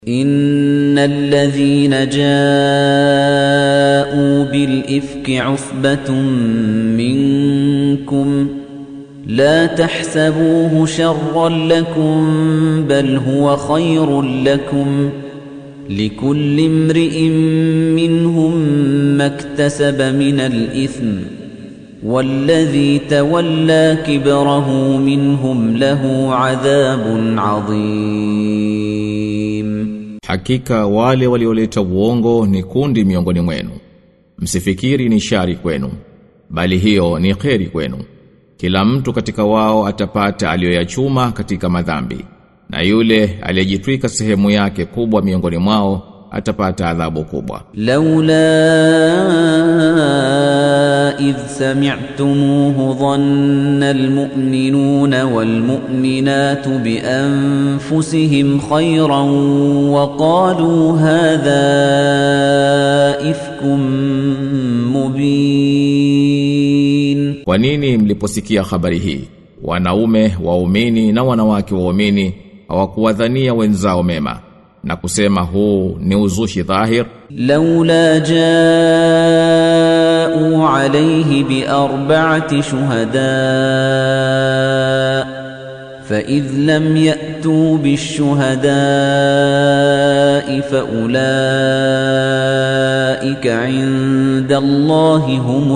إن الذين جاءوا بالإفك عصبة منكم لا تحسبوه شرا لكم بل هو خير لكم لكل امرئ منهم ما اكتسب من الإثم والذي تولى كبره منهم له عذاب عظيم Hakika wale walioleta uongo ni kundi miongoni mwenu. Msifikiri ni shari kwenu, bali hiyo ni kheri kwenu. Kila mtu katika wao atapata aliyoyachuma katika madhambi, na yule aliyejitwika sehemu yake kubwa miongoni mwao atapata adhabu kubwa. لولا إذ سمعتموه ظن المؤمنون والمؤمنات بأنفسهم خيرا وقالوا هذا إفك مبين Kwa nini mliposikia habari hii? Wanaume waumini na wanawake waumini hawakuwadhania wenzao mema na kusema huu ni uzushi dhahir لولا جاءوا عليه بأربعة شهداء فإذ لم يأتوا بالشهداء فأولئك عند الله هم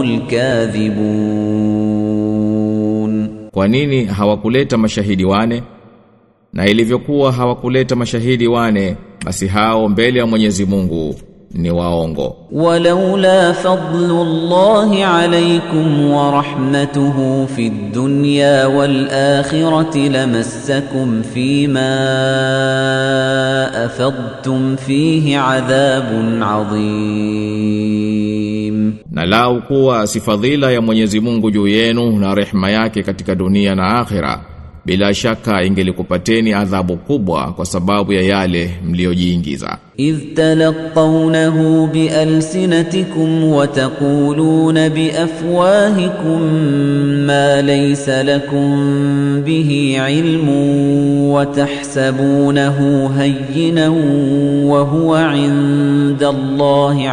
الكاذبون Kwa nini hawakuleta mashahidi wane? Na ilivyokuwa hawakuleta mashahidi wane, basi hao mbele ya Mwenyezi Mungu ni waongo. ولولا فضل الله عليكم ورحمته في الدنيا والآخرة لمسكم فيما أفضتم فيه عذاب عظيم Na lau kuwa si fadhila ya Mwenyezi Mungu juu yenu na rehema yake katika dunia na akhira, bila shaka ingelikupateni adhabu kubwa kwa sababu ya yale mliojiingiza. إذ تلقونه بألسنتكم وتقولون بأفواهكم ما ليس لكم به علم وتحسبونه هينا وهو عند الله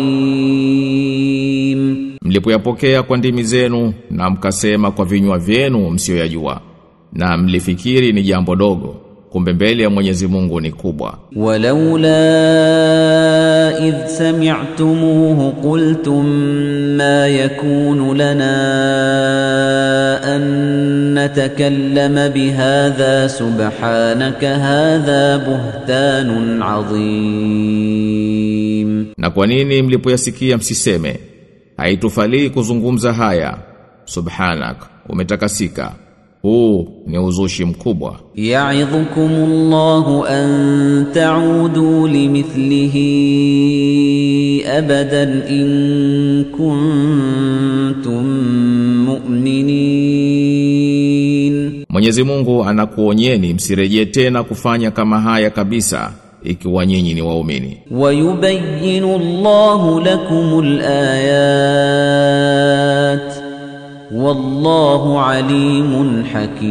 عظيم Mlipoyapokea kwa ndimi zenu na mkasema kwa vinywa vyenu msioyajua na mlifikiri ni jambo dogo kumbe mbele ya Mwenyezi Mungu ni kubwa. ولولا إذ سمعتموه قلتم ما يكون لنا أن نتكلم بهذا سبحانك هذا بهتان عظيم Na kwa nini mlipoyasikia msiseme haitufalii kuzungumza haya subhanak umetakasika huu ni uzushi mkubwa يعظكم الله أن تعودوا لمثله أبدا إن كنتم مؤمنين Mwenyezi Mungu anakuonyeni msirejee tena kufanya kama haya kabisa ikiwa nyinyi ni waumini ويبين الله لكم الآيات والله عليم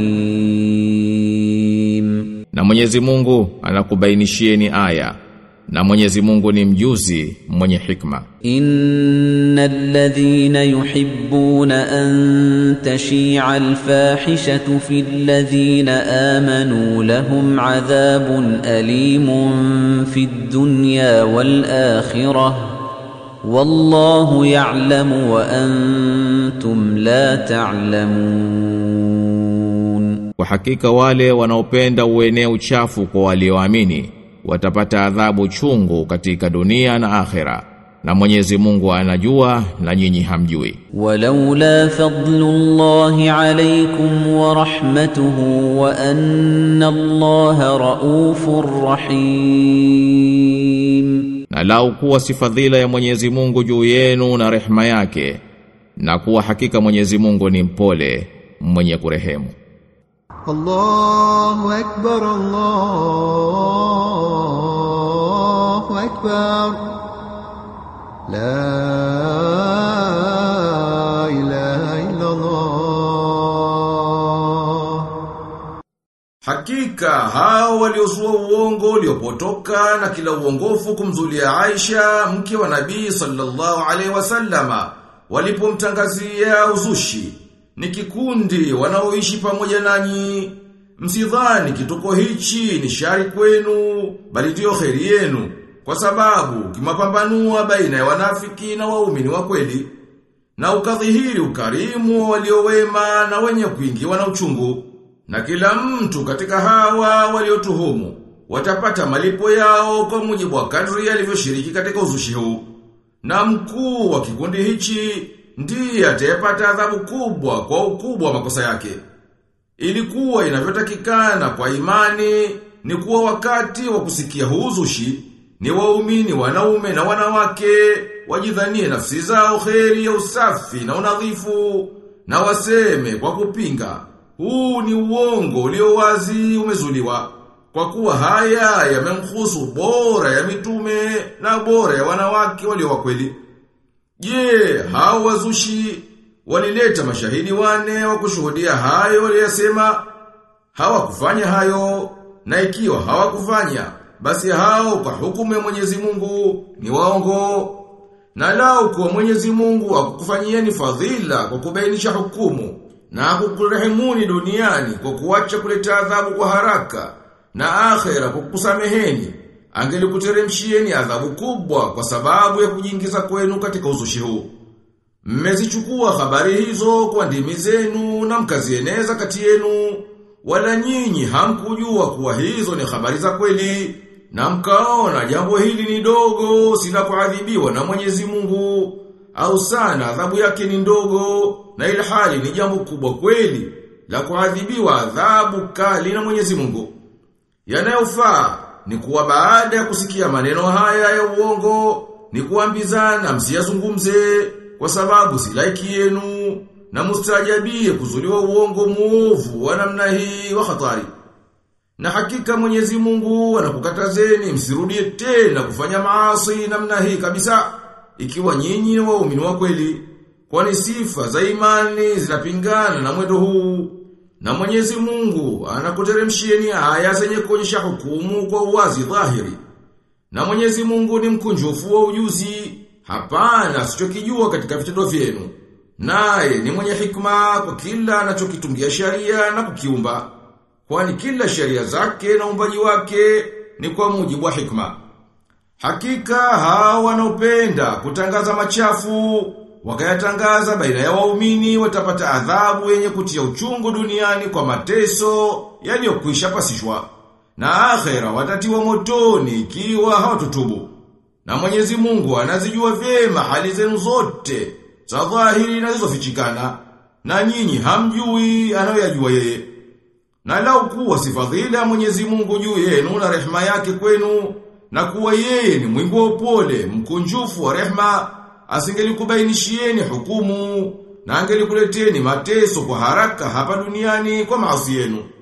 حكيم na Mwenyezi Mungu anakubainishieni aya na Mwenyezi Mungu ni mjuzi mwenye hikma إن الذين يحبون أن تشيع الفاحشة في الذين آمنوا لهم عذاب أليم في الدنيا والآخرة والله يعلم وأنتم لا تعلمون Kwa hakika wale wanaopenda uenee uchafu kwa walioamini watapata adhabu chungu katika dunia na akhera na Mwenyezi Mungu anajua na nyinyi hamjui ولولا فضل الله عليكم ورحمته وأن الله رؤوف رحيم na lau kuwa si fadhila ya Mwenyezi Mungu juu yenu na rehema yake na kuwa hakika Mwenyezi Mungu ni mpole mwenye kurehemu الله أكبر الله أكبر لا إله إلا الله Hakika hao waliozua uongo uliopotoka na kila uongofu kumzulia Aisha mke wa Nabii sallallahu alaihi wasallama walipomtangazia uzushi ni kikundi wanaoishi pamoja nanyi msidhani kituko hichi ni shari kwenu bali ndio kheri yenu kwa sababu kimapambanua baina ya wanafiki na waumini wa kweli na ukadhihiri ukarimu wa waliowema na wenye kuingiwa na uchungu na kila mtu katika hawa waliotuhumu watapata malipo yao kwa mujibu wa kadri alivyoshiriki katika uzushi huu. Na mkuu wa kikundi hichi ndiye atayepata adhabu kubwa kwa ukubwa wa makosa yake. Ilikuwa inavyotakikana kwa imani ni kuwa wakati wa kusikia huu uzushi ni waumini wanaume na wanawake wajidhanie nafsi zao kheri ya usafi na unadhifu na waseme kwa kupinga huu ni uongo ulio wazi umezuliwa. Kwa kuwa haya yamemhusu bora ya mitume na bora ya wanawake walio wakweli. Je, hao wazushi walileta mashahidi wane wa kushuhudia hayo waliyasema? Hawakufanya hayo na ikiwa hawakufanya basi hao kwa hukumu ya Mwenyezi Mungu ni waongo. Na lao kwa Mwenyezi Mungu akukufanyieni fadhila kwa kubainisha hukumu na kukurehemuni duniani kwa kuacha kuleta adhabu kwa haraka na akhera kwa kukusameheni angelikuteremshieni adhabu kubwa kwa sababu ya kujiingiza kwenu katika uzushi huu mmezichukua habari hizo kwa ndimi zenu na mkazieneza kati yenu wala nyinyi hamkujua kuwa hizo ni habari za kweli na mkaona jambo hili ni dogo sila kuadhibiwa na Mwenyezi Mungu au sana adhabu yake ni ndogo na ilhali ni jambo kubwa kweli la kuadhibiwa adhabu kali na Mwenyezi Mungu. Yanayofaa ni kuwa baada ya kusikia maneno haya ya uongo ni kuambizana msiyazungumze kwa sababu si laiki yenu na mustajabie kuzuliwa uongo muovu wa namna hii wa hatari. Na hakika Mwenyezi Mungu anakukatazeni msirudie tena kufanya maasi namna hii kabisa ikiwa nyinyi ni waumini wa kweli kwani sifa za imani zinapingana na mwendo huu na Mwenyezi Mungu anakuteremshieni aya zenye kuonyesha hukumu kwa uwazi dhahiri na Mwenyezi Mungu ni mkunjufu wa ujuzi hapana sichokijua katika vitendo vyenu naye ni mwenye hikma kwa kila anachokitungia sharia na kukiumba kwani kila sheria zake na umbaji wake ni kwa mujibu wa hikma Hakika hao wanaopenda kutangaza machafu wakayatangaza baina ya waumini watapata adhabu yenye kutia uchungu duniani kwa mateso yaliyokwisha pasishwa na akhera watatiwa motoni ikiwa hawatutubu na Mwenyezi Mungu anazijua vyema hali zenu zote za dhahiri na zilizofichikana na nyinyi hamjui anayoyajua yeye na lau kuwa si fadhila ya Mwenyezi Mungu juu yenu na rehema yake kwenu na kuwa yeye ni mwingi wa upole, mkunjufu wa rehma, asingelikubainishieni hukumu na angelikuleteni mateso kwa haraka hapa duniani kwa maasi yenu.